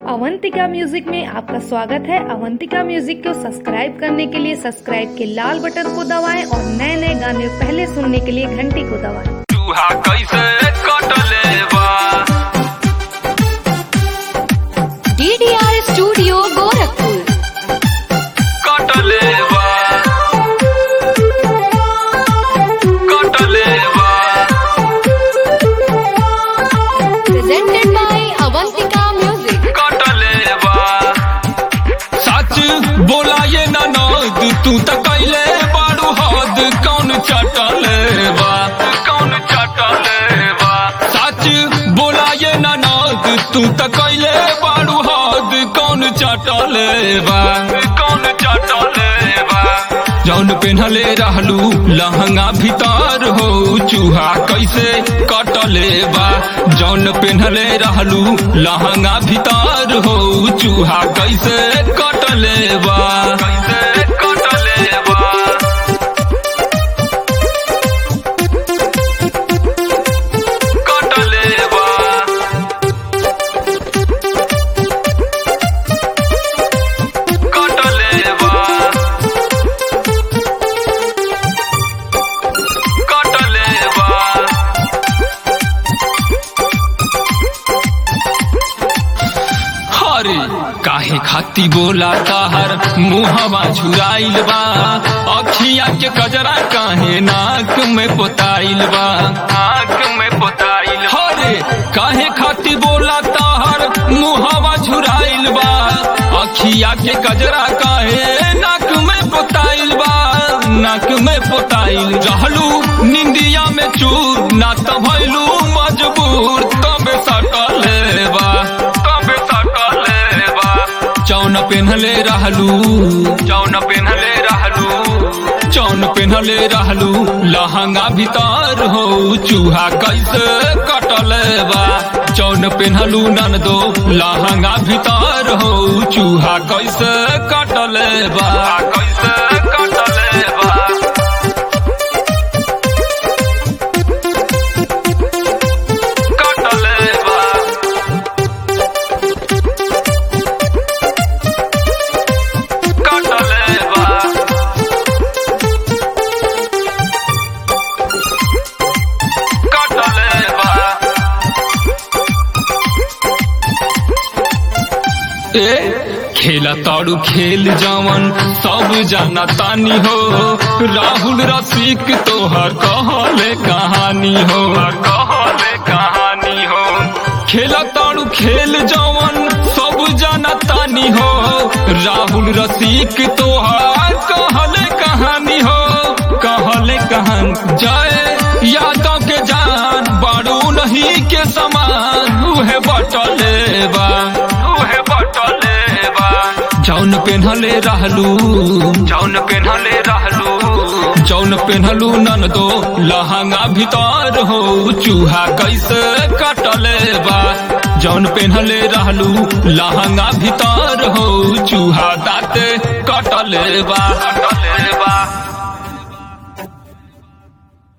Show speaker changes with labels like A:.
A: Avantika music में आपका स्वागत है अवंतिका म्यूजिक को सब्सक्राइब करने के लिए सब्सक्राइब के लाल बटन को दबाएं और नए नए गाने पहले सुनने के लिए घंटी को दबाएं
B: चूहा कैसे कटले बा
C: डीडीआर स्टूडियो गोरखपुर
B: कटले बा कटले बा
C: प्रेजेंटेड बाय अवंतिका म्यूजिक
B: कटले बा सच बोला ये ननद तू त कैले बारू हद कौन चटले बा कौन चटले बा सच बोला ये ननद तू त कैले बारू हद कौन चटले बा कौन चटले बा जौन पेन्हले रहलू लहंगा भीतर हो चूहा कैसे कटले बा जौन पेन्हले रहलू लहंगा भीतर हो चूहा कैसे कटले बा कैसे कटले बा कटले बा कटले बा कटले बा हरे काहे खाती बोला ताहर मुहवा झुराइल बा अखिया के कजरा काहे नाक में पोताइल बा नाक में पोताइल हरे काहे खाती बोला ताहर मुहवा झुराइल बा अखिया के कजरा काहे नाक में पोताइल बा नाक में पोताइल रहलू निंदिया में चूर ना त भइलू मजबूर तबे सटले बा तबे सटले बा चौन पेन्हले रहलू चौन पेन्हले रहलू चौन पेन्हले रहलू लहंगा भीतर हो चूहा कैसे कटले बा चौन पेन्हलू नन दो लहंगा भीतर हो चूहा कैसे कटले बा कैसे कटले बा कटले बा कटले बा कटले बा ए खेला ताड़ू खेल जवन सब जाना तानी हो राहुल रसिक तोहर कहले कहानी हो कहले कहानी हो खेला ताड़ू खेल जवन सब जाना तानी हो राहुल रसिक तोहर कहले कहानी हो कहले कहान जय यादव के जान बारू नहीं के समान उहे बटले बा उहे बटले बा जौन पेन्हले रहलू जौन पेन्हले रहलू जौन पेन्हलू नन दो लहंगा भीतर हो चूहा कैसे कटले बा जौन पेन्हले रहलू लहंगा भीतर हो चूहा दाते कटले बा कटले बा